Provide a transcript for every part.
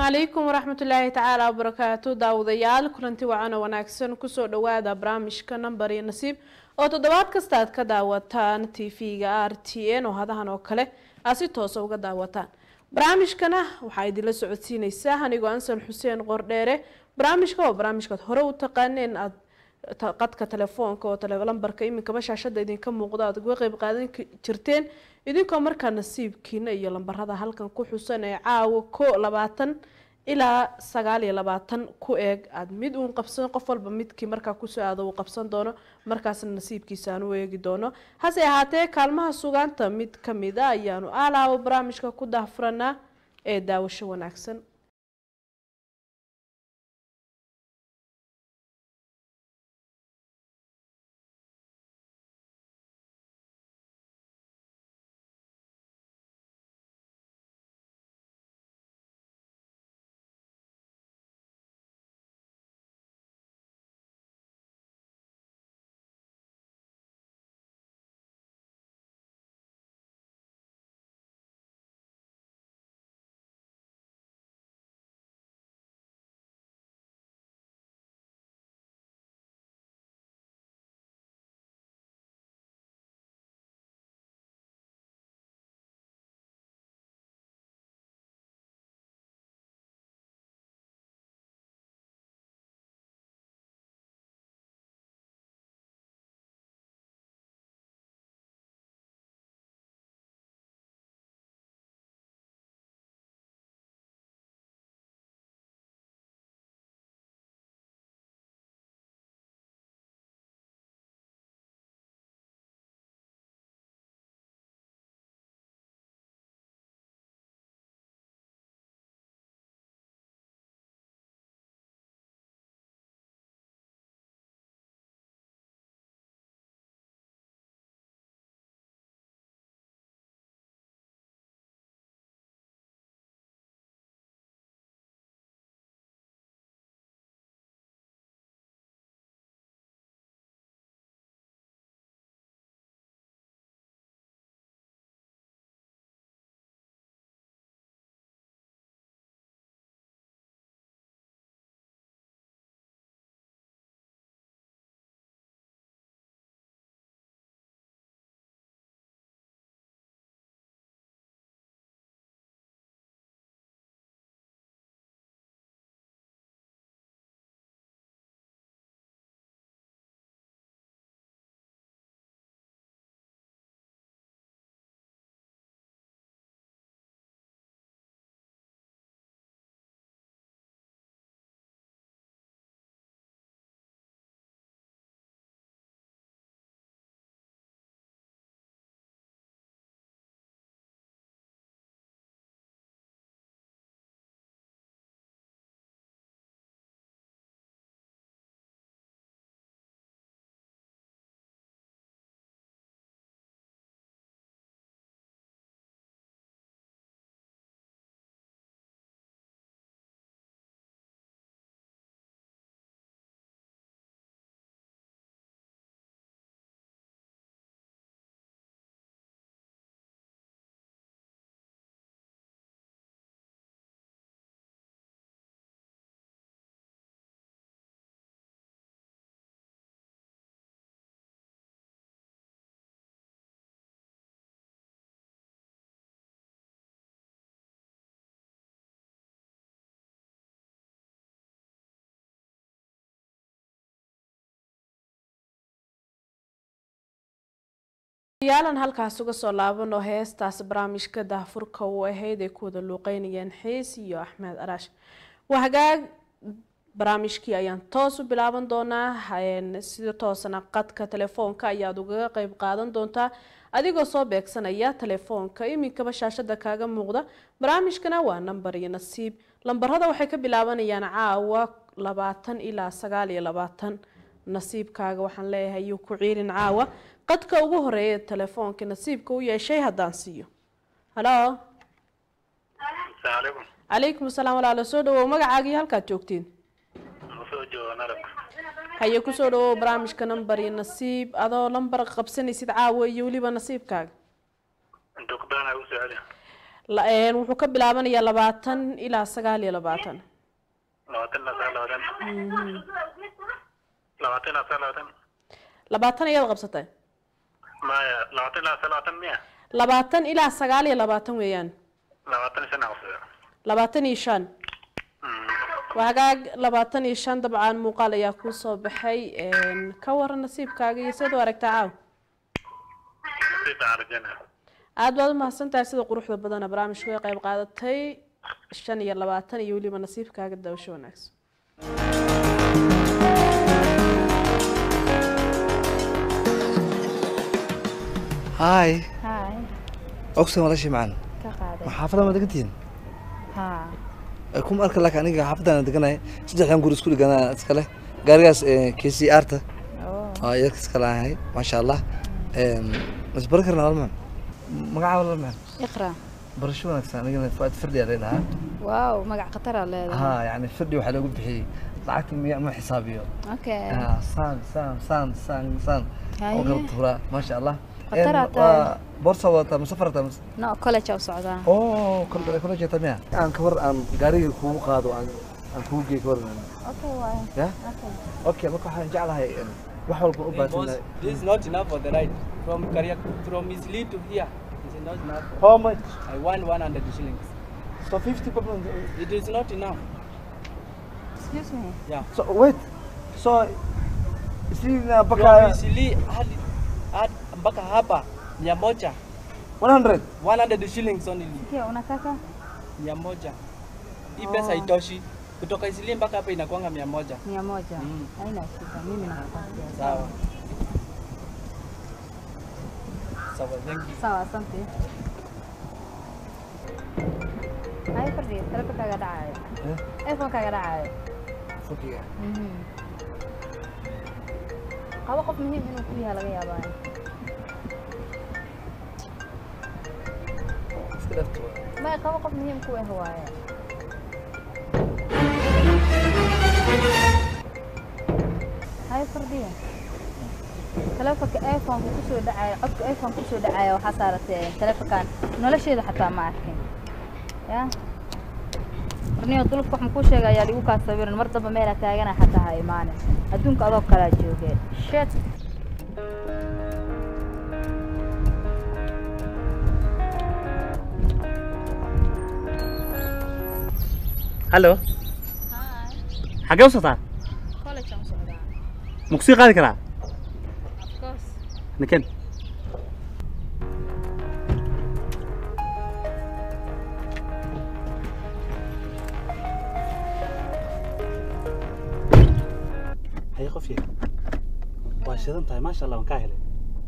calaykum waraxmatullaahi tacaala wabarakaatu daawadayaal kulanti wacan oo wanaagsan kusoo dhawaada barnaamijka nambar iyo nasiib oo toddobaad kasta aad ka daawataan t v-ga r t n oo hadahan oo kale aad si toosa uga daawataan barnaamijkana waxaa idinla socodsiineysaa anigoo ansal xuseen qordheere barnaamijka waa barnaamijkaad hore u taqaaneen aad qadka telefoonka oo lambarka iminkaba shaashada idinka muuqdo aad uga qeyb qaadan jirteen idinkoo markaa nasiibkiina iyo lambarada halkan ku xusan ee caawa ko labaatan ilaa sagaal iyo labaatan ku eeg aada mid uun qabsan qof walba midkii markaa kusoo aado uu qabsan doono markaasna nasiibkiisa aan u eegi doono hase ahaatee kaalmaha sugaanta mid kamid a ayaanu aalaabo barnaamijka ku daahfuranaa ee daawasho wanaagsan yaalan halkaas uga soo laabano heestaas barnaamijka daahfurka u ahayd ay ku wada luuqeynayeen xiis iyo axmed araash waa hagaag barnaamijkii ayaan toos u bilaaban doonaa sida toosana qadka telefoonka ayaad ugaga qeyb qaadan doontaa adigoo soo beegsanaya telefoonka iminkaba shaashada kaaga muuqda barnaamijkana waa nambar iyo nasiib lambarada waxay ka bilaabanayaan caawa labaatan ilaa sagaal iyo labaatan nasiibkaaga waxaan leeyahay yuu ku ciilin caawa qadka ugu horeeya telefoonka nasiibka u yeeshay haddaan siiyo halo calaykum asalaam walaalo soo dhawow magacaagii halkaad joogtiin haye kusoo dhawow barnaamijka nambar iyo nasiib adoo lambar qabsanaysid caawa iyo weliba nasiibkaaga La- een, wuxuu ka bilaabanayaa labaatan ilaa sagaal iyo labaatan labaatan ilaa sagaal labaatan labaatan ilaa sagaal labaatan labaatan ayaad qabsatay maya labaatan ilaa sagaal labaatan miya labaatan ilaa sagaal iyo labaatan weeyaan labaatan iyo shan aqsada labaatan iyo shan waa hagaag labaatan iyo shan dabcan muuqaal ayaa kuu soo baxay een, ka waran nasiibkaaga iyo sidaad u aragtaa caaw nasiibka aan rajayna aad baad u mahadsantahay sida quruxda badana barnaamijku ay qayb qaadatay shan iyo labaatan iyo weliba nasiibkaaga daawasho wanaagsan هاي هاي أقسم والله شيء معنا كقاعدة ما حافظة ما دقنتين ها كم أركل لك أنا حافظة أنا دقنا سدح يوم قول سكول أنا أتكلم قاريس كي سي آرتا أوه آه يركز كلام هاي ما شاء الله أم، بس بركرنا والله مقع والله ما اقرأ برشو أنا كسان أنا فؤاد فردي علينا واو مقع قطر على ها يعني فردي وحلا قلت بحي لعكت مية ما حسابيه اوكي آه سان سان سان سان سان هاي. وقلت هراء ما شاء الله قطرة إن- تاي. آه، بورصة وتا مسافرة مس نو كولج او سعودان oo kol kol jeeta miya aan ka war aan gaariga kugu qaado aan aan kugu geey ka war اوكي واي ya اوكي okay marka waxaan jeclahay in wax walba u Boss, baahan this is not enough for the ride. From Kariak, from Isli to here, it is not enough. how much I want 100 shillings. so 50 problem It is not enough. excuse me Yeah. so wait so sina From baka Isli hadi hadi mpaka hapa mia moja 100 100 shillings only okay unataka mia moja hii Oh. pesa haitoshi kutoka Isli mpaka hapa inakwanga mia moja mia moja Mm. haina shida mimi nakupatia sawa sawa thank you sawa asante hay fadhi telefonkaaga dhacayo Eh? telefonkaaga dhacayo fukiga Mhm. qabo qof muhiim inuu ku yahay laga yaabaa iska dhafto may qabo qof muhiim ku ah waaye hay fardhiya telefonka iphoneka kusoo dhacaya codka iphone kusoo dhacaya waxaa saaratay telefonkan nolosheeda xataa ma arkin ya warniyo dulubka waxaan kuu sheega ayaa ligu kaa sawiran mar damba meelaa taagana xataa ha imaanin adduunka adoo kalaa joogeen shet hallo xagee u socotaa college aan socdaa ma kusii qaadi karaa of course niken haye qof yar waa shidan tahay maasha allah waan kaa helay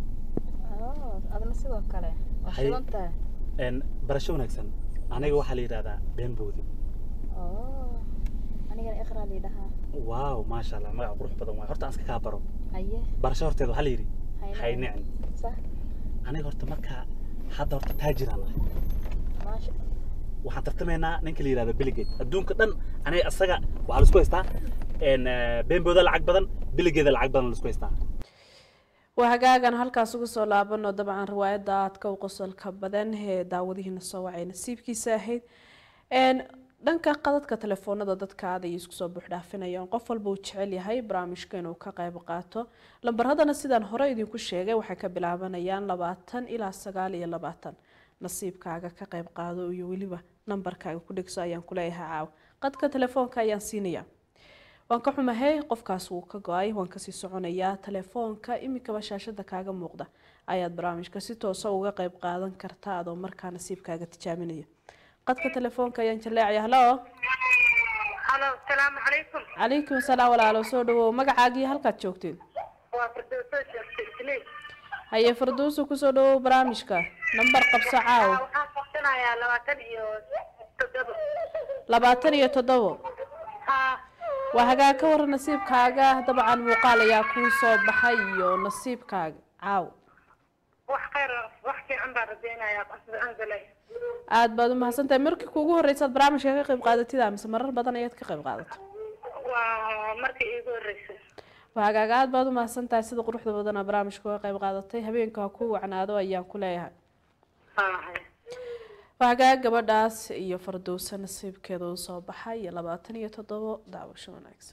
oh adna sidoo kale waa Hay- shidan tahay Een, barasho wanaagsan aniga waxaa la yidhahdaa been boodi oh anigana iqraa liidhahaa waaw maasha allah magac qurux badan waay horta aan iska kaa baro haye barasho horteeda waxaa la yidhi Haynicin. haynicin sax aniga horta markaa hadda horta taajiraan nahay maasha waxaan tartamaynaa ninka la yidhahdo biligate adduunka dhan aniga asaga waxaa laisku haystaa een, eh, beenbooda lacag badan biligeeda lacag badan laisku haystaa waa hagaagan halkaas uga soo laabano dabcan riwaayadda aadka u qosolka badan ee daawadihiina soo wacay nasiibkiisa ahayd Een, dhanka qadadka telefoonada dadka aad ayay isku soo buuxdhaafinayaan qof walba uu jecel yahay barnaamijka inuu ka qayb qaato lambaradana sidaan hore idinku sheegay waxay ka bilaabanayaan labaatan ilaa sagaal iyo labaatan nasiibkaaga ka qayb qaado iyo weliba nambarkaaga ku dhegso ayaan kuleeyahay caaw qadka telefoonka ayaan siinaya waan ka xumahay qofkaas wuu ka go-ay waan kasii soconayaa telefoonka iminkaba shaashada kaaga muuqda ayaad barnaamijka si toosa uga qayb qaadan kartaa adoo markaa nasiibkaaga tijaabinaya qadka telefoonka ayaan jaleecaya halo halo asalaamu calaykum calaykum asalaam walaalo soo dhawow magacaagii halkaad joogteen waa firdowso sheegtay isniin haye farduusu kusoo dhawow barnaamijka nambar qabso caaw waxaan qabsanayaa labaatan iyo toddoba labaatan iyo toddobo haa waa hagaa ka waran nasiibkaaga dabcan muuqaal ayaa kuu soo baxay iyo nasiibkaaga caaw wax khayr wax fiican baan rajaynayaa qasbi anzalay aad baad u mahadsantahay markii kuugu horreysaad barnaamijka ka qayb qaadatid mise marar badan ayaad ka qayb qaadato waa markii iigu horreysay waa hagaaga aad baad u mahadsantahay sida quruxda badana barnaamijka uga qayb qaadatay habeenka ha kuu wacnaado ayaan ku leeyahay haa haya waxgaa gabadhaas iyo fardowsa nasiibkeeda u soo baxay iyo labaatan iyo toddobo daawasho wanaagsan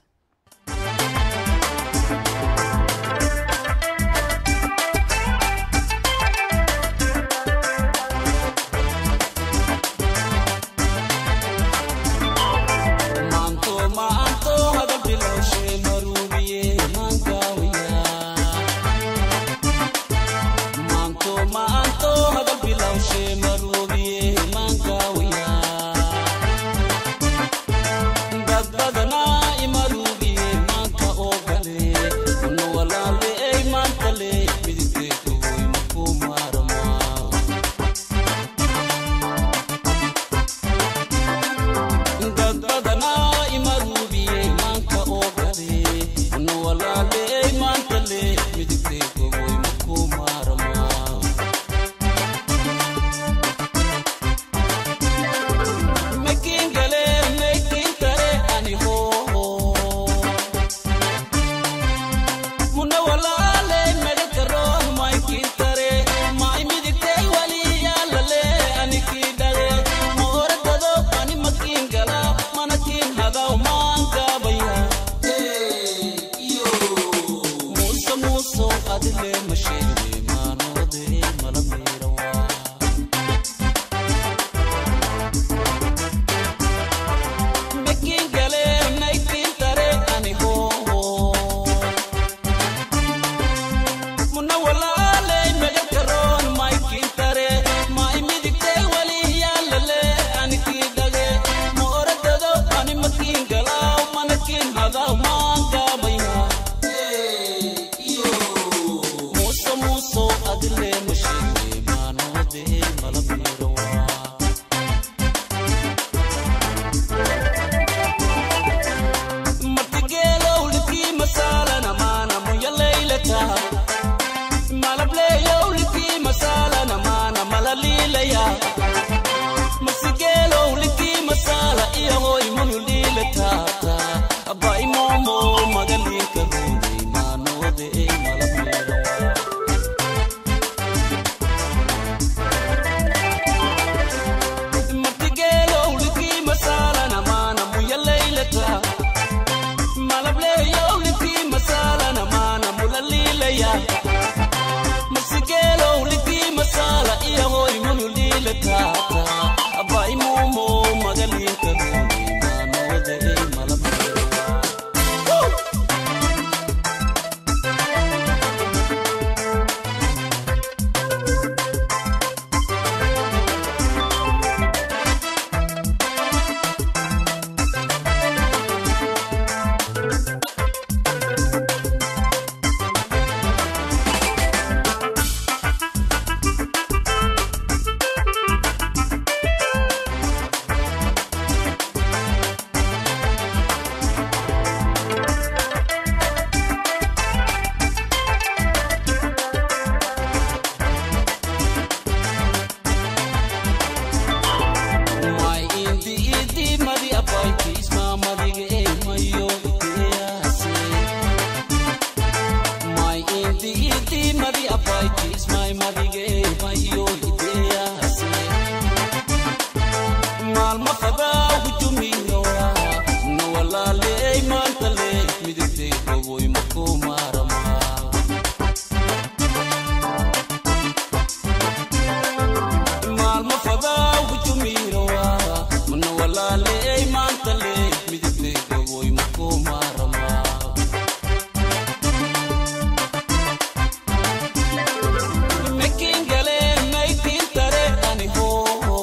maanto maanto hadal bilowshe maruubiye maankawiya maanto maanto hadal bilowshe maruubiye maankawiya dad badanaa imaruubiye maanka oo gale una walaale ey maantale midigtee kuhoy makuu maaramaa dad badanaa imaruubiye maanka oo gale una walaaley maanta le midigtay kogoy makuu maaramaa makiin gale maykiin tare ani hooho muna walaaley medakaroon maykiin tare may midigtay wali yaalale anikii dhale mooradado ani makiin gala manakiin hadaw maangaabaya muuso muuso adile masheene maanoode mala miirawa makiin gale maykiin tare ani hooho muna walaaley medakaroon maykiin tare may midigtay wali yaalale anikii dhage mooradado ani makiin galaaw manakiin hadaw maangaabaya muuso muuso adile masheene maanoode mala miirawa martigeelowlikii masaalana maana muyalaylata malableeyowlikii masaalana maana malaliilaya masigeelowlikii masaala iyahoy muyuliilataata abaimomo magaliinka ruunay maanoode malableedawa martigeelowlikii masaalana maana muyalaylata malableeyowlikii masaalana maana mulaliilaya masigeelowlikii masaala iyahoy muyuliilataata abaimumo magaliinka ruunay maanoode malableedawa Mai indi indi madi apai kisma madi ge mayo itease. Mai indi indi madi apai kisma madi ge mayo itease. Mal ma fada hujumi noa no wala le mantale midite kogoi mako marama. maalmo fadaa hujumiirawa mana walaale ey maantale midigtay gogoy makoo maaramaa makiin gale maykiin tare ani hooho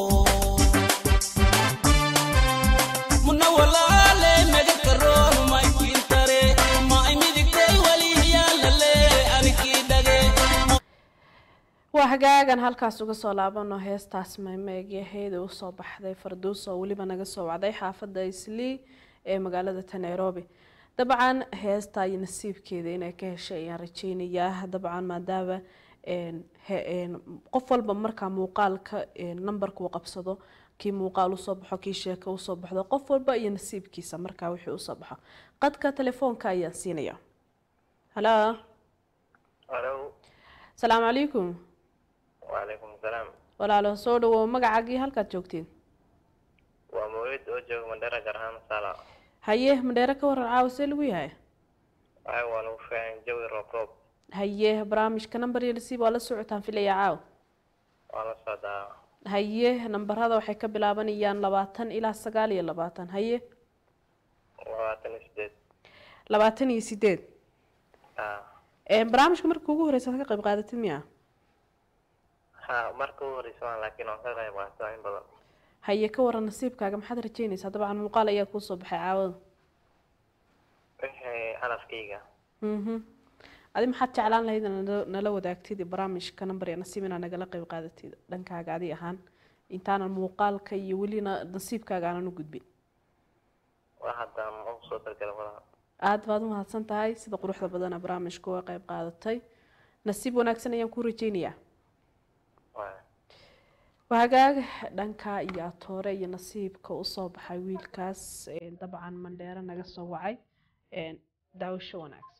muna walaale medakaroon maykiin tare maay midigtay wali yaalale anikii dhage waa hagaagan halkaas uga soo laabano heestaas maymeegyaheeda usoo baxday farduus oo weliba naga soo wacday xaafadda islii ee magaalada ta nairobi dabcan heesta iyo nasiibkeeda inay ka heshay ayaan rajeynayaa dabcan maadaama een, he- een, qof walba markaa muuqaalka een, nambarka uu qabsado kii muuqaal usoo baxo kii sheeko usoo baxdo qof walba iyo nasiibkiisa markaa wixii usoo baxo qadka telefoonka ayaan siinaya halo Hello. asalaamu calaykum وعليكم السلام walaalo soo dhawow magacaagii halkaad joogtiin waa mawlid oo jooga mandhera gaar ahaan masala haye madheere ka waran caawa see lagu yahay waxay waa lagu fiican jawi roob roob haye barnaamijka number iyo nasiib waa la socotaan filaya caawa waa la socdaa haye nambarada waxay ka bilaabanayaan labaatan ilaa sagaal iyo labaatan haye labaatan iyo sideed labaatan iyo sideed ha Een, barnaamijka marka ugu horeysa aad ka qayb qaadatid miya ha marka u horeysa waan laakiin waan ka qayb qaataa in badan haye ka waran nasiibkaaga maxaad rajeynaysaa dabcan muuqaal ayaa kuusoo baxay caawada wixii calafkayga mhm adi maxaad jeclaan lahayd inaad nala- nala wadaagtid barnaamijka number iyo nasiib inaad nagala qayb qaadatid dhankaaga adi ahaan intaanan muuqaalka iyo welina nasiibkaaga aanan u gudbin wax haddaan ugu soo talgala malaha aada baad u mahadsan tahay sida quruxda badana barnaamijka uga qayb qaadatay nasiib wanaagsan ayaan ku rajeynayaa waa waa hagaag dhanka iyo atoore iyo nasiibka usoo baxay wiilkaas ee, dabcan mandheero naga soo wacay ee, daawasho wanaagsan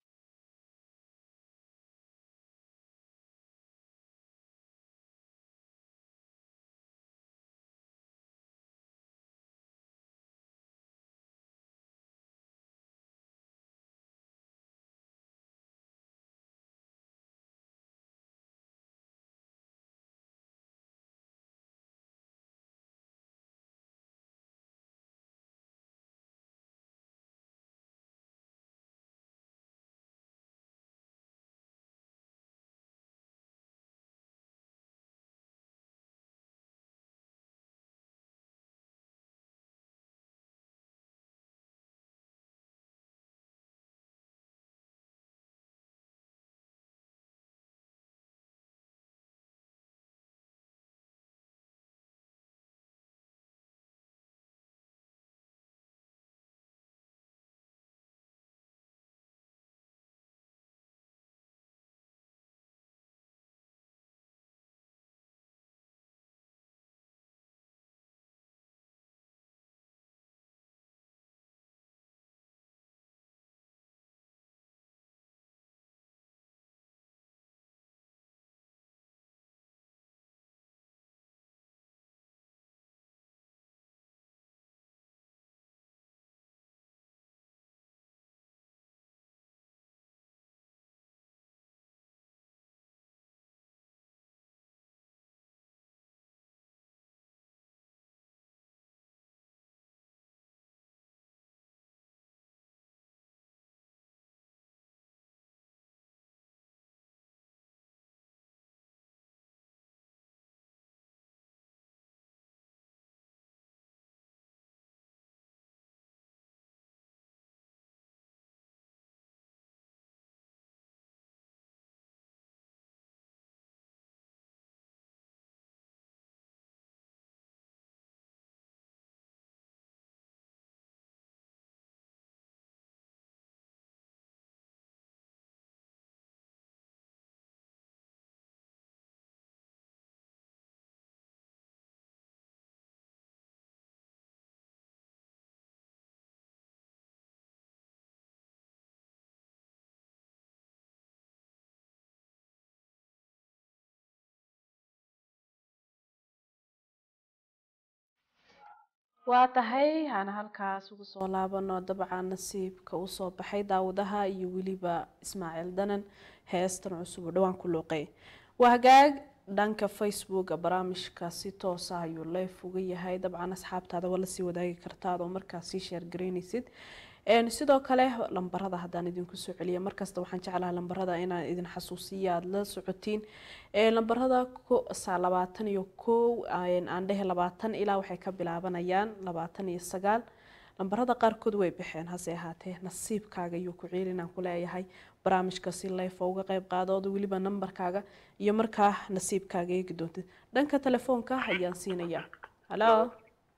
waa tahay aan halkaas ugu soo laabano dabcan nasiibka usoo baxay daawadaha iyo weliba ismaaciil danan heestan cusub oo dhawaan ku luuqay waa hagaag dhanka facebooka barnaamijka si toos ah ayuu leef uga yahay dabcan asxaabtaada waa lasii wadaagi kartaa adoo markaas sii sheergaraynaysid Een, sidoo kale lambarada haddaan idinku soo celiya markasta waxaan jeclahay lambarada inaan idin xasuusiya aada la socotiin Ee, lambarada ko- saa labaatan iyo kow een, aan dhehe labaatan ilaa waxay ka bilaabanayaan labaatan iyo sagaal lambarada qaarkood way baxeen hase ahaatee nasiibkaaga iyo ku ciilinaan ku leeyahay barnaamijka si life uga qayb qaadooda weliba nambarkaaga iyo markaa nasiibkaaga eegi doontid dhanka telefoonka ayaan siinayaa halo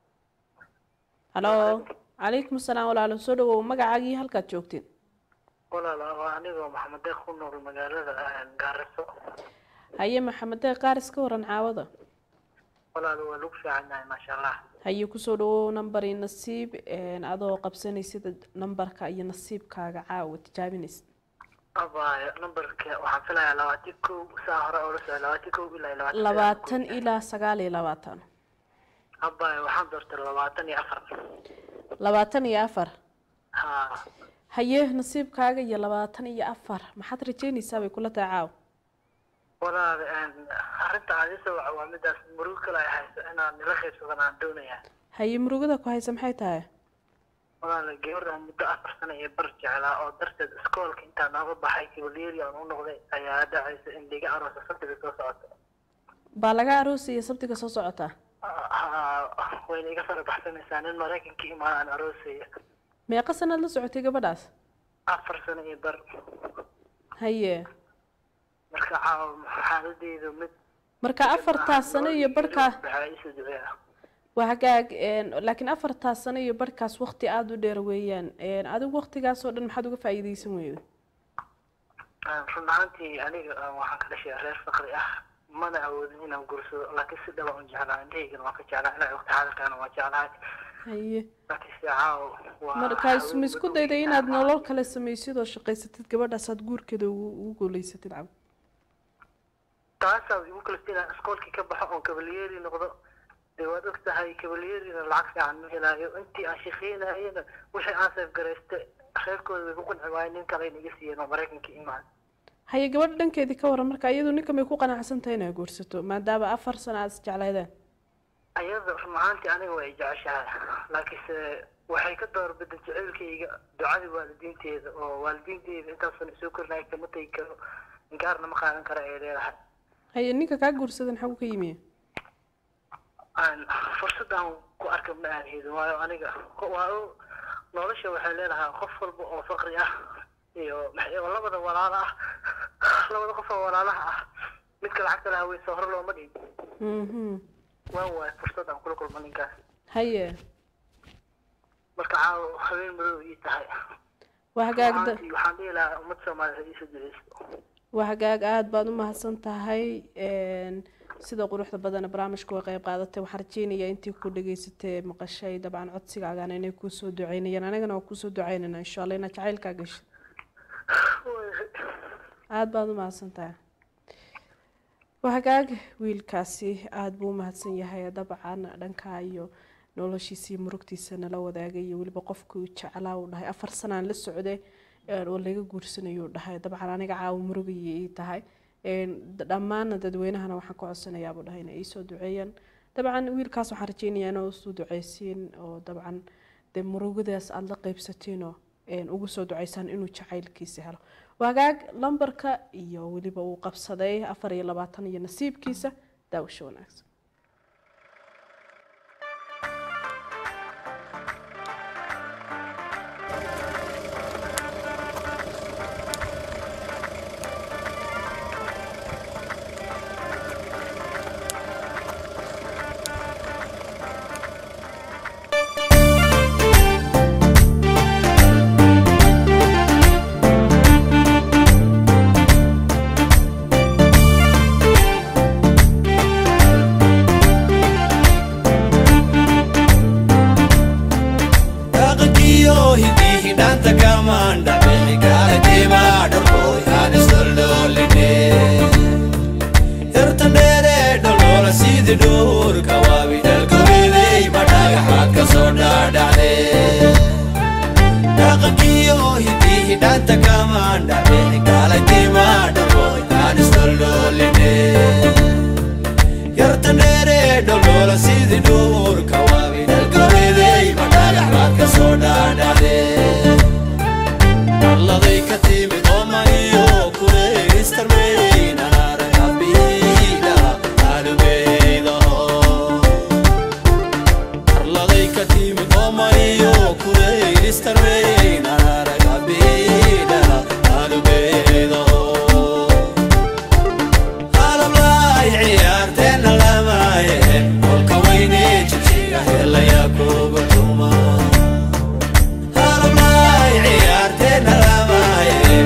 halo calaykum asalaam walaalo soo dhawow magacaagii halkaad joogtiin walaal waa anigoo maxamed deeq ku nool magaalada gaariso haye maxamed deeq qaaris ka waran caawada walaal waa lagu fiican yahay maasha allah haye kusoo dhawow nambar iyo nasiib een, adoo qabsanaysid nambarka iyo nasiibkaaga caawa tijaabinaysid abaya numberka waxaan filayaa labaatan kow saa hore oo la socda labaatan kow ilaa labaatan labaatan ilaa sagaal iyo labaatan abaya waxaan doortay labaatan iyo afar labaatan iyo afar ha haye nasiibkaaga iyo labaatan iyo afar maxaad rajeynaysaa bay kula tahay caaw walaal arrinta aad isoo waca waa midaas murug kale ay hayso inaan nila qaybsadan aan doonayaa haye murugada ku haysa maxay tahay walaal gabadhaan muddo afar sano iyo bar jeclaa oo darteed iskoolka intaan nooga baxay kabalyeeri aan u noqday ayaa dhacaysa in liga aroosa sabtiga soo socota baa laga aroosaya sabtiga soo socota Ha- wayna iga fara baxsanaysaa nin maraykanka imaan aan aroosaya meeqa sanaad la socotay gabadhaas afar sano iyo bar haye marka caawa xaaladeedu mid marka afartaas sano iyo barhkaa waxaa iisoo duceeya waa hagaag een, laakiin afartaas sano iyo barhkaas waqti aada u dheer weeyaan een, adigu waqtigaas oo dhan maxaad uga faa'iidaysan weyda run ahaantii aniga ah, waxaan ka dhashay reer faqri ah mana awoodin inaan gursado laakiin si dhaba un jeclaa indhahaygana waan ka jeclaa ilaa waqti xaadirkaana waan jeclahay haye laakiin si caawa waa markaas ma haween isku madow dayday iyo inaad caawa. nolol kale samaysid oo shaqaysatid gabadhaas aad guurkeeda ugu ugu guuleysatid cab taasaa igu kalifta inaan iskoolkii ka baxo oon kabalyeeri noqdo dee waad og tahay kabalyeerina lacag fiican ma helaayo intii aan shaqeynayena wixii aan seefgarayste reerkooda way ku qanci waayeen nin kale inaga siiyeen oo maraykanka imaan haye gabadha dhankeedii ka waran marka iyadu ninka may ku qanacsan tahay inay guursato maadaama afar sano aad isjeclaydeen ayada run ahaantii aniga way jeceshahay laakiinse waxay ka doorbida jaceylkayga ducadii waalidiinteeda oo waalidiinteeda intaasan isoo korinaya kama tegi karo inkaarna ma qaadan kara ay leedahay haye ninka kaa guursadan xagu ka yimi aan fursad aan ku arka ma aan helin waayo aniga waa o- nolosha waxay leedahay qof walba oo faqri ah iyo maxay- oo labada walaalo ah labada qof oo walaalaha ah midka lacagta lahaa weysa hore looma dhigin mhm waan waayo fursad aan kula kulma ninkaas haye marka caawa habeen madow ii tahay waa hagaag da- Runaantii waxaan dhihi lahaa ummad soomaaliyeed iisoo duceysto waa hagaag aada baad u mahadsan tahay een, sida quruxda badan ee barnaamijka way qayb qaadatay waxaan rajeynayaa intii ku dhageysatay maqashay dabcan codsigaagana inay kuusoo duceynayaan anagana waa kuusoo duceynayna insha allah inaad jacaylkaa gashid aada baad u mahadsan tahay waa hagaag wiilkaasi aada buu u mahadsan yahay dabcan dhankaa iyo noloshiisa iyo murugtiisa nala wadaagay iyo weliba qofkii uu jeclaa uu dhahay afar sanaan la socday een, oo laga guursanayo uu dhahay dabcan aniga caawa murugayay ii tahay een, d- dhammaana dadweynahana waxaan ka codsanayaa buu dhahay inay iisoo duceeyaan dabcan wiilkaas waxaan rajeynayaa inaa usoo duceysiin oo dabcan dee murugadaas aada la qeybsatiinoo een, ugu soo duceysaan inuu jacaylkiisa helo wagaag lambarka iyo weliba uu qabsaday afar iyo labaatan iyo nasiibkiisa daawasho wanaagsan dhaqankiyo hidii hidhaanta kamaandha bixigaala jimaa dharkooy aan isdholdhooline yartan dheere dholoola sidi dhuurka waabi dhalgobeday ma dhagaxaad ka soo dhaadhacde dhaqankiyo hidii hidhaanta kamaandha bixigaala jimaa dharkooy aan isdholdhooline yartan dheere dholoola sidi dhuurka waabi dhalgobeday ma dhagaxaad ka soo dhaadhacde alladay ka timid oomaniyo kuleystarmeynanaragabiida alubeydaho arladay ka timid oomaniyo kuleystarmeynanaragabiida alubeydaho qalablaay ciyaarteenna lamaaye kolka weyne jibjiga helaya kuga tuma qalablaay ciyaarteenna lamaaye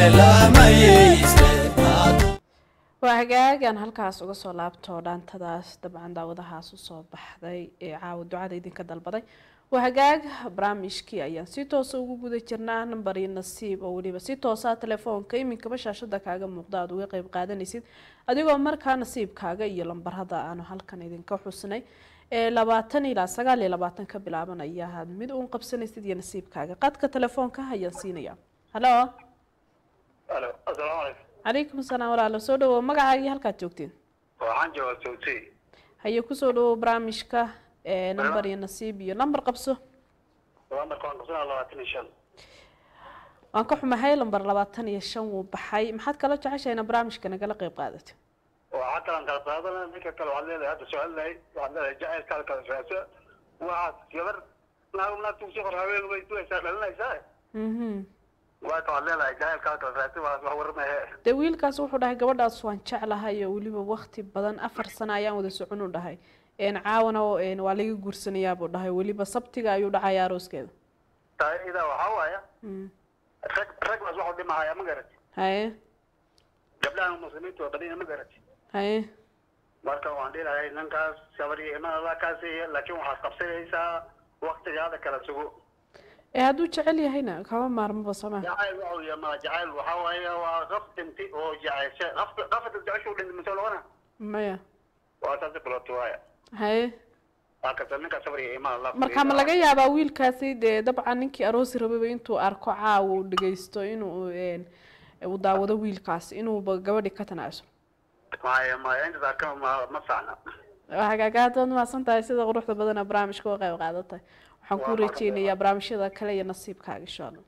waa hagaagan halkaas uga soo laabto dhaantadaas dabcan daawadahaas usoo baxday ee caawa ducada idinka dalbaday waa hagaag barnaamijkii ayaan si toosa ugu guda jirnaa nambar iyo nasiib oo weliba si toosa telefoonka iminkaba shaashada kaaga muuqda aada uga qeyb qaadanaysid adigoo markaa nasiibkaaga iyo lambarada aanu halkan idinka xusnay ee labaatan ilaa sagaal iyo labaatan ka bilaabanaya aad mid uun qabsanaysid iyo nasiibkaaga qadka telefoonka ayaan siinaya halo alo asalaamu calaykum calaykum asalaam walaalo soo dhawow magacaagii halkaad joogteen waxaan joogaa sawti haye kusoo dhawow barnaamijka ee nambar iyo nasiib iyo lambar qabso lambarka waan qabsanaa labaatan iyo shan waan ka xumahay lambar labaatan iyo shan wuu baxay maxaad kala jeceshahay ina barnaamijka nagala qeyb qaadato waxaa kalan kala qaadana ninka kale waxaad leedahay hadda su-aal lahayd waxaad leedahay jacaylkaada kala raasa waxaad gabar naag naagta usii qor haween way duaysaa dhalinaysaa mhm waaka waxaad leedahay jacaylkaada kala raasa waa wax warmahe dee wiilkaas wuxuu dhahay gabadhaas waan jeclahay oo weliba wakti badan afar sano ayaan wada socon u dhahay een caawana oo een waa laga guursanayaa buu dhahay weliba sabtiga ayuu dhacaya arooskeeda taa idaa waxaa waaya Mm. rag ragnaas waxu dhimahaya ma garati haye gabdhahan muslimiinta waa badina ma garati haye marka waan dhilahay ninkaas gabar iyo iman allah kaa siiya laakiin waxaad qabsanaysaa waktigaada kala sugo ee hadduu jecel yahayna kama maarmaba sama jacayl waxa uu yamaa jacayl waxaa waaye waa qaf dhintay oo jecesha qaf qafata jeceshu dhintay mise logana maya waa saasi kulooti waaya haye waa kasa ninka sabar iyo iman allah marka ma laga yaabaa wiilkaasi dee dabcan ninkii aroosi rababa intuu arko caawa uu dhageysto inuu een uu daawado wiilkaas inuuba gabadhi ka tanaaso maya maya intaas arka ma ma saxna hagaagaad waad mahadsan tahay sida quruxda badan ee barnaamijka uga qayb qaadatay waxaan ku rajeynayaa barnaamijyada kale iyo nasiibkaaga insha allah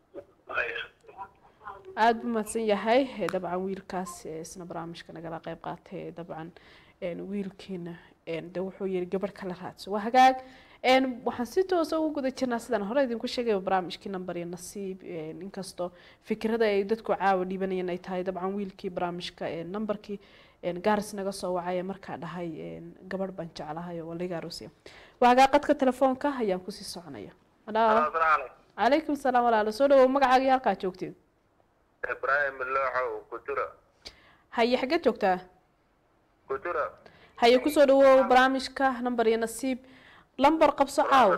aada buu mahadsan yahay ee dabcan wiilkaas ee isna barnaamijka nagala qayb qaatay ee dabcan een wiilkiina een de wuxuu yiri gabadh kala raadso waa hagaag een waxaan si toosa ugu guda jirnaa sidaan hore idinku sheegay barnaamijkii nambar iyo nasiib een inkastoo fikrada ay dadku caawa dhibanayeen ay tahay dabcan wiilkii barnaamijka een nambarkii een gaaris naga soo wacay ee markaa dhahay een gabadh baan jeclahay oo waliga aroosiya waa hagaag qadka telefoonka ayaan kusii soconaya Hello. calaykum salaam walaalo soo dhawow magacaaga iyo halkaa joogteed ibraahim looxow kutura haye xaggeed joogtaa kutura haye kusoo dhawow barnaamijka nambar iyo nasiib lambar qabso caaw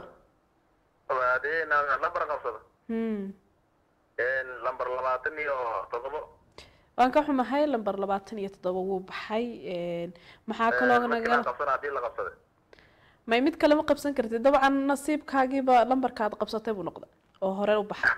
hadii lambar qabsado hmm lambar labaatan iyo toddobo waan ka xumahay lambar labaatan iyo toddoba wuu baxay een, maxaa kaloo markii naga la qabsana hadii la qabsaday may mid kale ma qabsan kartid dabcan nasiibkaagiiba lambarkaad qabsatay buu noqda oo hore u baxay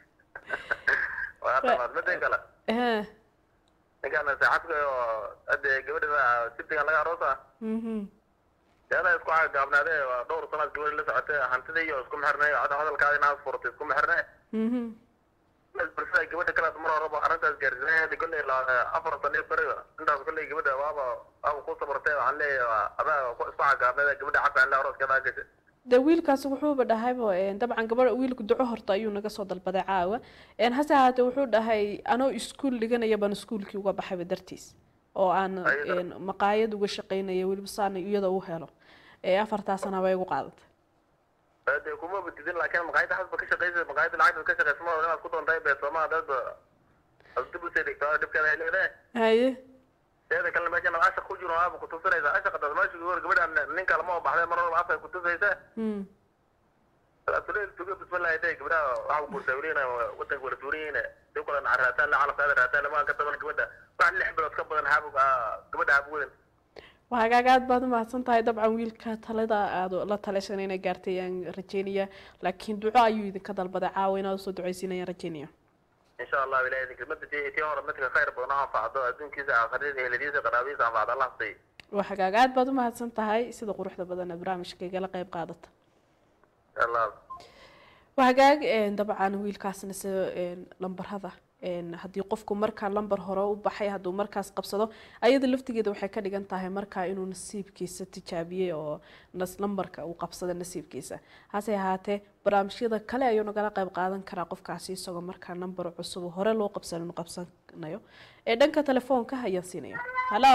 waa dhamaad midda kale ehe ninkaan saaxadka oo hadde gabadha sibtiga laga aroosa mhm deeda isku gaabnaadee waa dhowr sanaad gabadha la socotay hantida iyo isku mexirnay hadda hadalkaada inaad furtay isku mexirnay mhm bulshada gabadha kale mar horeba arrintaas gaarsiinayada kolley afar sano iyo beriga intaas kolley gabadha waaba waaba ku sabartay waxaan leeyahay adaa ku isku cagaabnada gabadha xaqa in la arooskeeda gashay de wiilkaasi wuxuuba dhahaybo een, dabcan gabadha wiilku duco horta ayuu naga soo dalbaday caawa een, hase ahaatee wuxuu dhahay anoo iskuul dhiganaya baan iskuulkii uga baxayba dartiis oo aan Ayada. een, maqaayad uga shaqaynaya weliba saana iyada u helo ee afartaa sana bay igu qaadatay de kuma badidin laakiin maqaayada xasba ka shaqeysa maqaayada lacagta ka shaqeysa ma inaad ku doontay bee sooma dadba ad dib usii dhigtaa dhibkeeda ay leedahay haye teeda kalena meeshan aad ashaq ku jiro aaba kutusinaysa ashaqa dad meesha gabadha gabadha nin kale ma baxday mar walba afka kutusaysa hmm tuleel tuga bismillahi day gabadha waxa guurtaa welina wadanka wala tuuriyeyna dib kale naca raataan la calafkaada raataan lama ka taban gabadha wax lix bilood ka badan haab gabadha haab wedan waa hagaag aad baad umahadsan tahay dabcan wiilka talada aad la talaysan inay gaartay ayaan rajeynaya laakiin duco ayuu idinka dalbaday caawa inaad usoo duceysiinayaan rajeynaya insha allah ilahay idin kelmada tii tii hore midka khayr badan oo anfacdo adduunkiisa aakhiradiisa eheladiisa qaraabadiisa anfacdo allah siiy waa hagaag aad baad umahadsan tahay sida quruxda badan ee barnaamijka igala qayb qaadata allah waa hagaag een, dabcan wiilkaasna se een, lambarada een, haddii qofku markaa lambar hore u baxay hadduu markaas qabsado ayada laftigeeda waxay ka dhigan tahay markaa inuu nasiibkiisa tijaabiyey oo nas lambarka uu qabsada nasiibkiisa hase ahaatee barnaamijyada kale ayuu nagala qayb qaadan karaa qofkaasi isagoo markaa nambar cusub oo hore loo qabsan inuu qabsanayo ee dhanka telefoonka ayaan siinaya halo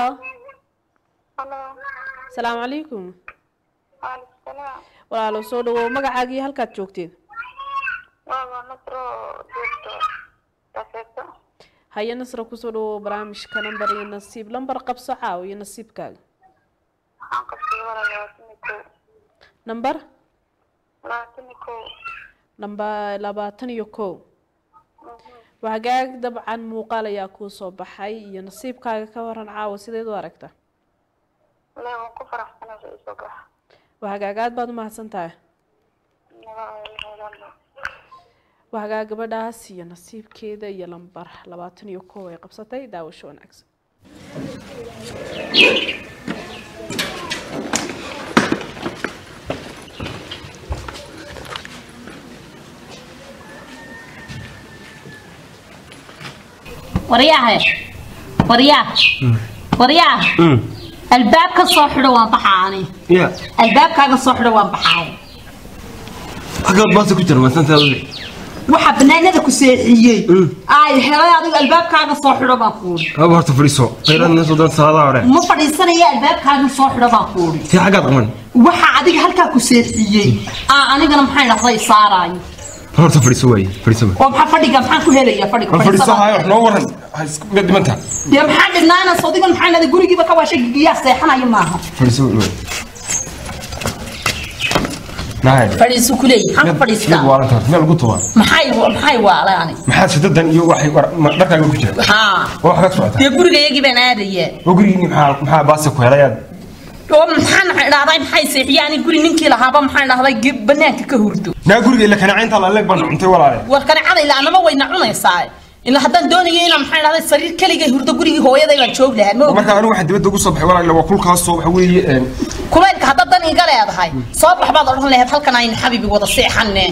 asalaamu calaykum walaalo soo dhawow magacaaga iyo halkaad joogteen haye nasra kusoo dhawow barnaamijka nambar iyo nasiib lambar qabso caaw iyo nasiibkaaga waxaan qabsaday walaa labaatan iyo kow nambar labaatan iyo kow namba labaatan iyo kow wagaag dabcan muuqaal ayaa kuu soo baxay iyo nasiibkaaga ka waran caawa sideed u aragta lee waan ku faraxsanaa soo isoo baxa wahagaag aad baad umahadsan tahay wahagaag gabadhaas iyo nasiibkeeda iyo lambar labaatan iyo kow ay qabsatay daawasho wanaagsan waryahe waryaa waryaa albaab ka soo xidho waan baxaani ya albaabkaaga soo xidho waan baxaay xaggaad baasa ku jira maasantaada waxa banaanada ku seexiyey ay helay adigu albaabkaaga soo xidho baan kuuri haba horta fadhiiso khayraadna soo doonta salaadaha hore ma fadhiisanaya albaabkaaga soo xidho baan kuuri tii xaggaad qaban waxa adiga halkaa ku seexiyey aa anigana maxay dhahday saaraayo horta fadhiiso waaye fadhiiso waaye oo maxaa fadhiga maxaan ku helayaa fadhiga bal fadhiiso fadhiisada. hayo wax noo waran ha isku dhimanta dee maxaa dhibnaana sodigan maxaa dhahday gurigiiba ka waashay gigiyaa seexanayo maaha fadhiiso waaye nahay fadhiisu ku leeyahay maxaan ku fadhiistaa waaranta horta meel ugu tuba maxay maxay waalaani maxaad shidadan iyo waxay war- ma- dharkaaga ku jira haa oo waxaad socota dee gurigayagii baan aadaya oo gurigiini maxaa maxaa baasa ku helayaad oo maxaan dhahday maxay seexiya ani guri ninkii lahaaba maxaan dhahday ge- banaanka ka hurdo naa guriga ila kanacaynta la leeg baan cuntay walaale war kaneecada ilaa anama wayna cunaysaa ilaa haddaan doonayo inaan maxaan dhahday sariir keligay hurdo gurigii hooyaday baan joog lahaa ma marka anigu waxaan dibadda ugu soo baxay walaale waa kulkaasoo waxa weeye een, kuleylka haddaad dan iga leedahay soo bax baad odhan lahayd halkan aynu xabibi wada seexanne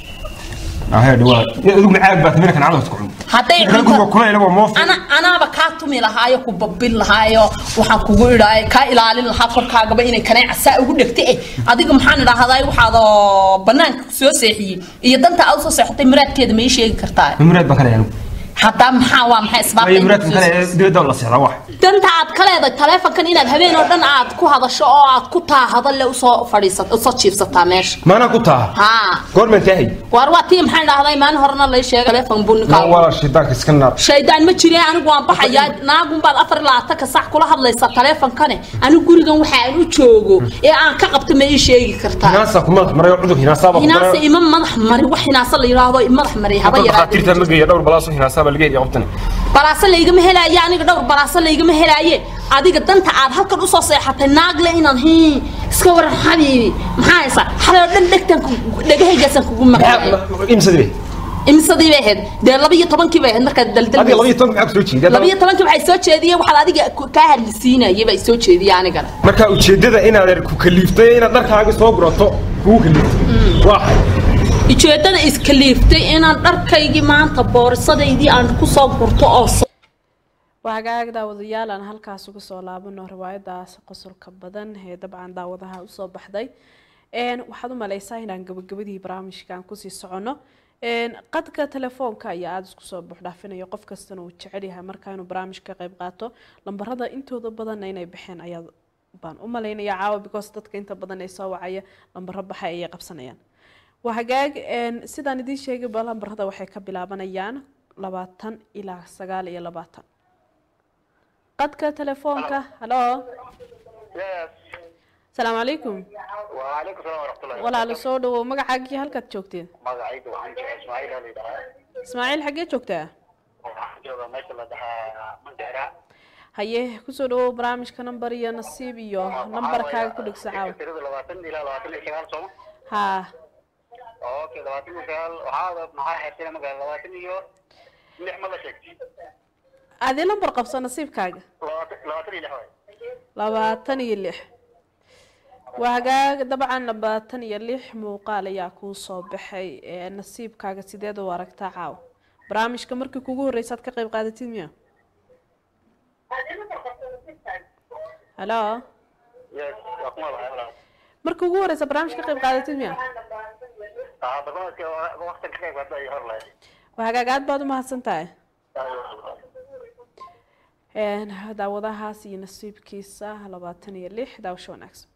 ahee dhawaa adigu macaag baad mina kanacada horta ku cun hadday Marka guriga kulayla waa moof ana anaaba kaa tumi lahaayo ku babin lahaayo waxaan kugu idhaay kaa ilaalin lahaa korkaagaba inay kaneeca saa ugu dhegta eh adiga maxaan idhaahdaa waxaad oo banaanka soo seexiyey iyo danta aad usoo seexatay muraadkeeda ma ii sheegi kartaa muraad baan ka leeyahay anigu haddaa maxaa waa maxay waayo muraadkan kale isbaabta ee dibadda la seexdaa wax danta aad ka leedahay taleefonkan inaad habeen oo dhan aad ku hadasho oo aad ku taahado le usoo fadhiisat usoo jiibsataa meesha maanaa ku taha haa goormaan taahay waar waa tii maxaan dhahday maalin horena lay sheegay taleefon buu ninkaa walaal shaydaanka iska naar shaydaan ma jire anigu waan baxayaa naagun baad afar iyo labaatanka sac kula hadlaysaa taleefonkane anigu gurigan waxa aan u joogo ee aan ka qabto ma ii sheegi kartaa hinaasa ku madax maray oo cudur hinaasaaba ku hinaase daray ima madax mari wax hinaase la yidhaahdo i madax mari haba Dadka yaraadee dhakhaatiirta ma geeya dhowr balaaso hinaasaaba laga heliya qabtani balaase laygama helaaye aniga dhowr balaase laygama helaaye adiga danta aad halkan usoo seexatay naagle inaan hi iska waran xabiibi maxaa haysaa xalay oo dhan dhegtan dhegahaygaasaan kugu maqlaaya imsadii imisadii bay ahayd dee laba iyo tobankii bay ahayd markaad adiga daldal laba iyo tobanka maxaa ku soo jeedaa laba iyo tobankii waxay soo jeediyeen waxaad adiga ku- kaa hadlisiinayay bay soo jeediyeen anigana marka ujeedada inaad er ku kaliiftay inaad dharkaaga soo gurato kugu kaliiftay waa ujeedada iskaliiftay inaan dharkaygii maanta boorisadeydii aan kusoo gurto oo so- waa hagaag daawadayaal aan halkaas uga soo laabano riwaayadaas qosolka badan ee dabcan daawadaha usoo baxday Een, waxaad u maleysaa inaan gabagabadii barnaamijkan kusii socono Een, qadka telefoonka ayaa aada isku soo buuxdhaafinayo qof kastana uu jecel yahay markaa inuu barnaamij ka qayb qaato lambarada intooda badanna inay baxeen ayaa baan u malaynaya caawa because dadka inta badan ee soo wacaya lambaro baxay ayay qabsanayaan waa hagaag een, sidaan idiin sheegay ba lambarada waxay ka bilaabanayaan labaatan ilaa sagaal iyo labaatan qadka telefoonka halo asalaamu calaykum وعليكم السلام ورحمة الله walaalo soo dhawow magacaagii halkaad joogteen magacayda waxaan jecel Ismaaciil oo la yidhaahaa ismaaciil xaggee joogtaa waxaan joogaa meesha la dhahaa Mandheera haye kusoo dhawow barnaamijka nambar iyo nasiib iyo nambarkaaga ku dhegso caawa tirada labaatan ilaa labaatan iyo sagaal sooma haa okay labaatan iyo sagaal waxaa maxaa xeertay magaala labaatan iyo lix ma la sheegtay adii lambar qabso nasiibkaaga labaatan labaatan iyo lix waay labaatan iyo lix waa hagaag dabcan labaatan iyo lix muuqaal ayaa kuu soo baxay ee nasiibkaaga sideed u aragtaa caawa barnaamijka markii kugu horreysaad ka qayb qaadatid miya halo yes waa kuma lahay walaal markii ugu horreysa barnaamij ka qayb qaadatid miya ah barnaamijka waqti ka qayb qaatay hor lahay waa hagaag aad baad u mahadsan tahay Een, daawadahaas iyo nasiibkiisa labaatan iyo lix daawasho wanaagsan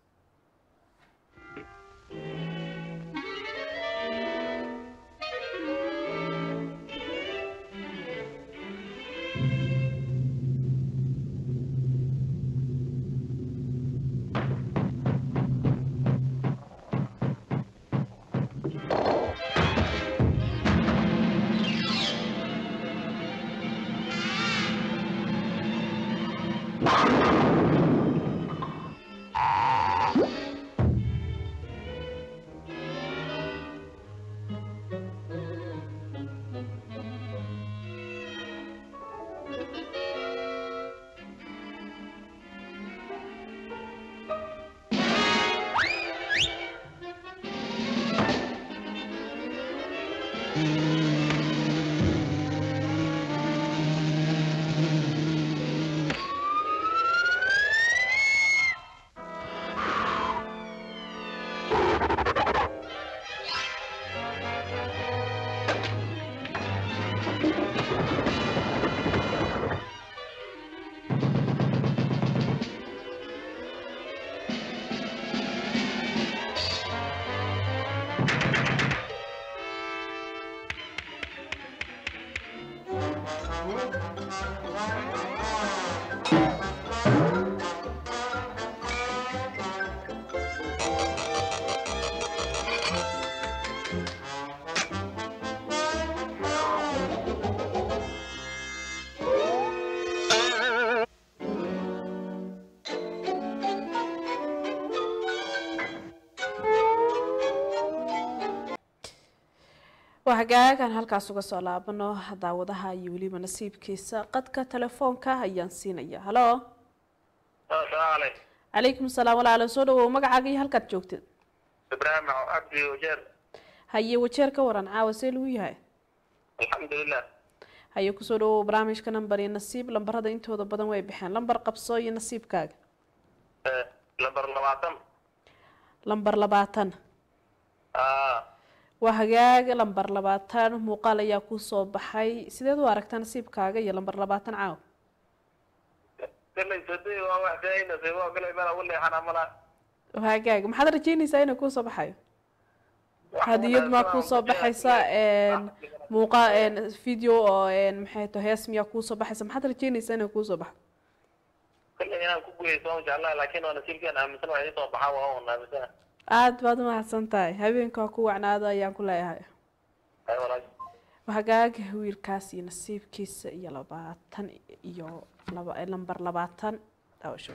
waa hagaagan halkaas uga soo laabano daawadaha iyo weliba nasiibkiisa qadka telefoonka ayaan siinaya halo asalaamu calaykum calaykum salaam walaalo soo dhawow magacaaga iyo halkaad joogtid ibraahim cabdi wajeer haye wajeer ka waran caawa see lagu yahay alxamdulilah haye kusoo dhawow barnaamijka nambar iyo nasiib lambarada intooda badan way baxeen lambar qabso iyo nasiibkaaga Eh, lambar labaatan lambar labaatan Ah, waa hagaaga lambar labaatan muuqaal ayaa kusoo baxay sideed u aragtaa nasiibkaaga iyo lambar labaatan caawa galay sadey waa wax daynasay waa galay meel ugu leexana mala waa hagaaga maxaad rajeynaysaa inuu kuusoo baxayo hadiyad maa kuusoo baxaysa muuqa video oo maxay to hees miyaa kuusoo baxaysa maxaad rajeynaysaa inuu kuusoo baxo galay inaan ku guuleysto waan jeclaa laakiin waa nasiibkeen aaminsan wax isoo baxaa waa un aaminsana aada baad umahadsan tahay habeenka waa ku wacnaado ayaan ku leeyahay ay walaal hagaaga wiilkaas iyo nasiibkiisa iyo labaatan iyo laba lambar labaatan daawasho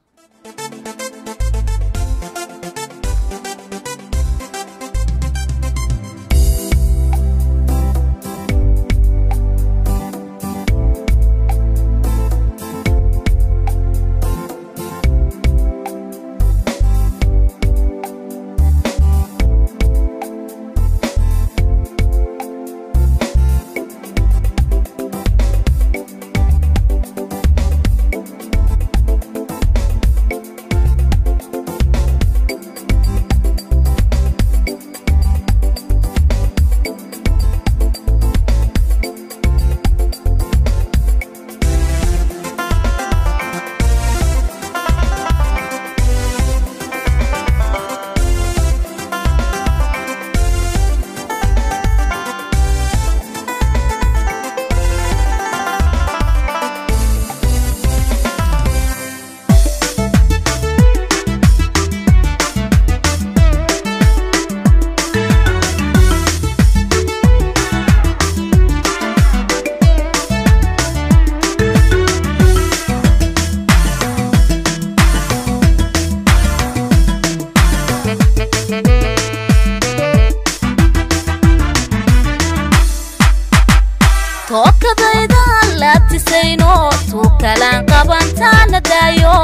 tookadaydan laabtisayno tuukalaan qabantaana daayo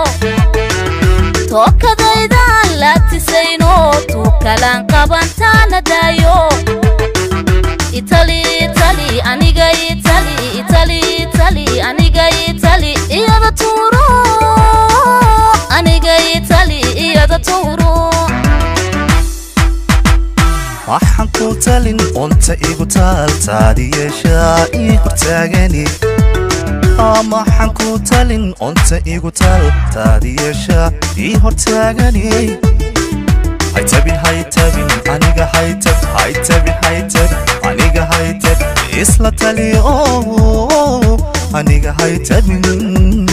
tookadaydan laabtisayno tuukalaan qabantaana daayo itali itali aniga itali itali itali aniga itali iyada tuuro aniga itali iyada tuuro waxaan ku talin unta igu taal taadi yeeshaa ii hortaagani maxaan ku talin unta igu taal taadi yeeshaa ii hortaagani haytabin haytabin aniga haytab haytabin haytab aniga haytab isla tali oo aniga haytabin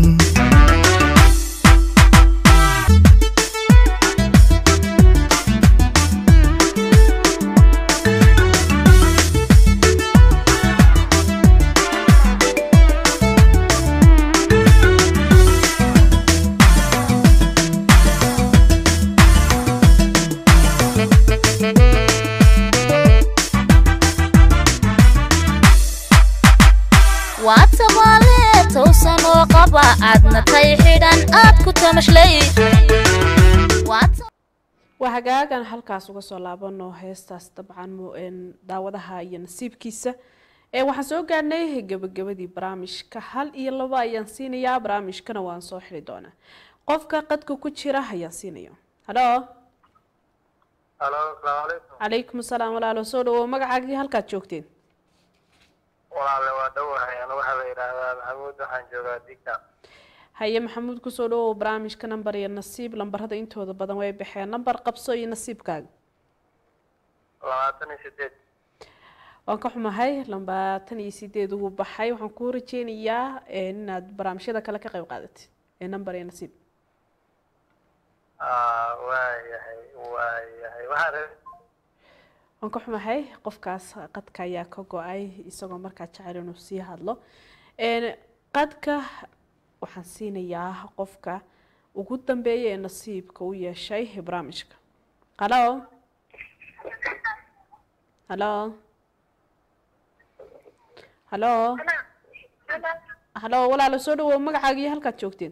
waa tabaale towsan oo qaba aadna tay xidhan aad ku tamashlay Waa ta- waa hagaagan halkaas uga soo laabano heestaas dabcan mu- een, daawadaha iyo nasiibkiisa ee waxaan soo gaadhnay gabagabadii barnaamijka hal iyo laba ayaan siinayaa barnaamijkana waan soo xiri doonaa qofka qadka ku jira ayaan siinaya halo halo asalaamu calaykum calaykum asalaam walaalo soo dhawo magacaagii halkaad joogteen walaale waa dhowahay anu waxaa la yidhaahdaa maxamuud waxaan joogaa digta haye maxamuud kusoo dhawow barnaamijka nambar iyo nasiib lambarada intooda badan way baxeen nambar qabso iyo nasiibkaaga labaatan iyo sideed waan ka xumahay labaatan iyo sideed ugu baxay waxaan kuu rajeynayaa een, inaad barnaamijyada kale ka qayb qaadatid ee number iyo nasiib Ah, waayahay waayahay waxaa rabay waan ka xumahay qofkaas qadka ayaa ka go-ay isagoo markaa jecel inuu sii hadlo Een, qadka waxaan siinayaa qofka ugu dambeeya ee nasiibka u yeeshay barnaamijka halo halo halo halo walaalo soo dhawow magacaaga iyo halkaad joogteen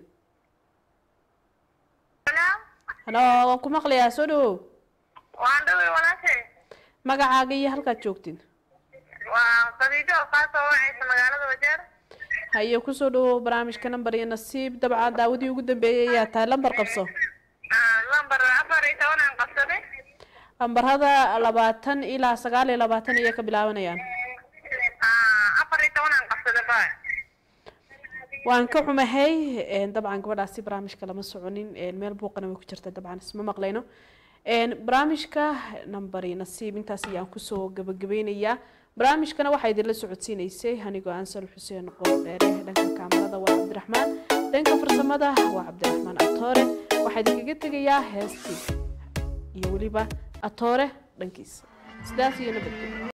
halo waan ku maqlayaa soo dhawow waan dhaway walaashay magacaaga iyo halkaad joogteen waa khadiijo oo kaa soo wacaysa magaalada wajeer haye kusoo dhawow barnaamijka nambar iyo nasiib dabcan daawadii ugu dambeeyay ayaa tahay lambar qabso Ah, lambar afar iyo toban aan qabsaday lambarada labaatan ilaa sagaal iyo labaatan ayay ka bilaabanayaan Ah, afar iyo toban aan qabsaday ba waan ka xumahay een, dabcan gabadhaasi barnaamijka lama soconin een, meel buuqana way ku jirta dabcan isma maqlayno een, barnaamijka nambar iyo nasiib intaas ayaan kusoo gabagabeynayaa barnaamijkana waxaa idinla socodsiineysay anigoo ansal xuseen qoordheere dhanka kaamarada waa cabdiraxmaan dhanka farsamada waa cabdiraxmaan atoore waxaa idinkaga tegayaa heestii iyo weliba atoore dhankiisa sidaas iyo nabadgelyo